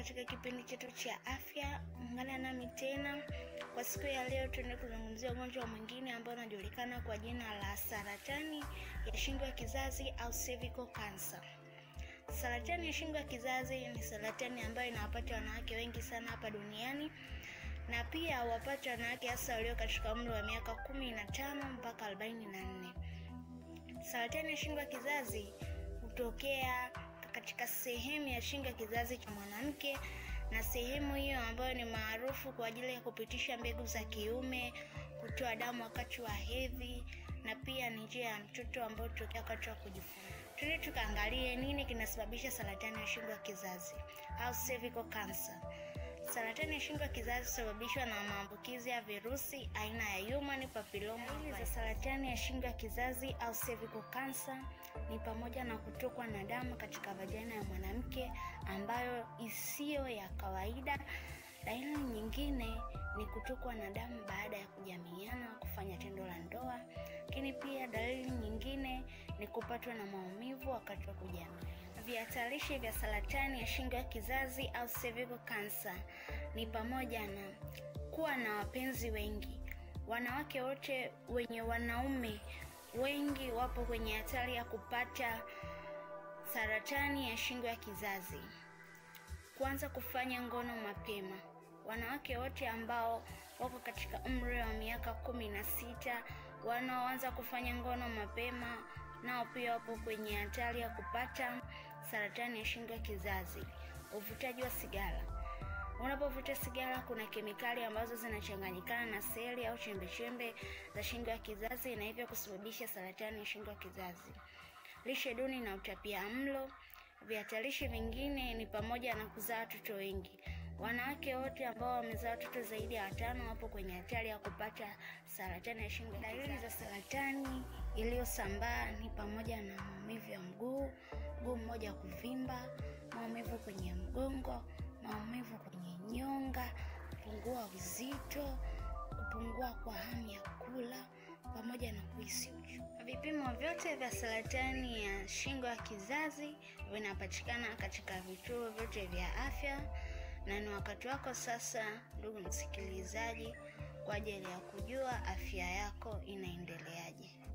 katika kipindi chetu cha afya. Ungana nami tena kwa siku ya leo, tuende kuzungumzia ugonjwa mwingine ambao unajulikana kwa jina la saratani ya shingo ya kizazi au cervical cancer. Saratani ya shingo ya kizazi ni saratani ambayo inawapata wanawake wengi sana hapa duniani na pia wapata wanawake hasa walio katika umri wa miaka kumi na tano mpaka arobaini na nne. Saratani ya shingo ya kizazi hutokea katika sehemu ya shingo ya kizazi cha mwanamke, na sehemu hiyo ambayo ni maarufu kwa ajili ya kupitisha mbegu za kiume, kutoa damu wakati wa hedhi, na pia ni njia ya mtoto ambayo hutokea wakati wa kujifungua. Tuende tukaangalie nini kinasababisha saratani ya shingo ya kizazi au cervical cancer. Saratani ya shingo ya kizazi husababishwa na maambukizi ya virusi aina ya human papilloma. Dalili za saratani ya shingo ya kizazi au cervical cancer ni pamoja na kutokwa na damu katika vagina ya mwanamke ambayo isiyo ya kawaida. Dalili nyingine ni kutokwa na damu baada ya kujamiiana, kufanya tendo la ndoa. Lakini pia dalili nyingine ni kupatwa na maumivu wakati wa kujamiiana. Vihatarishi vya saratani ya shingo ya kizazi au cervical cancer ni pamoja na kuwa na wapenzi wengi. Wanawake wote wenye wanaume wengi wapo kwenye hatari ya kupata saratani ya shingo ya kizazi. Kuanza kufanya ngono mapema. Wanawake wote ambao wako katika umri wa miaka kumi na sita wanaoanza kufanya ngono mapema nao pia wapo kwenye hatari ya kupata saratani ya shingo ya kizazi. Uvutaji wa sigara. Unapovuta sigara, kuna kemikali ambazo zinachanganyikana na seli au chembechembe za shingo ya kizazi na hivyo kusababisha saratani ya shingo ya kizazi. Lishe duni na utapia mlo. Vihatarishi vingine ni pamoja na kuzaa watoto wengi. Wanawake wote ambao wamezaa watoto zaidi ya watano wapo kwenye hatari ya kupata saratani ya shingo. Dalili za saratani iliyosambaa ni pamoja na maumivu ya mguu, mguu mmoja kuvimba, maumivu kwenye mgongo, maumivu kwenye nyonga, kupungua uzito, kupungua kwa hamu ya kula pamoja na kuhisi uchu. Vipimo vyote vya saratani ya shingo ya kizazi vinapatikana katika vituo vyote vya afya, na ni wakati wako sasa, ndugu msikilizaji, kwa ajili ya kujua afya yako inaendeleaje.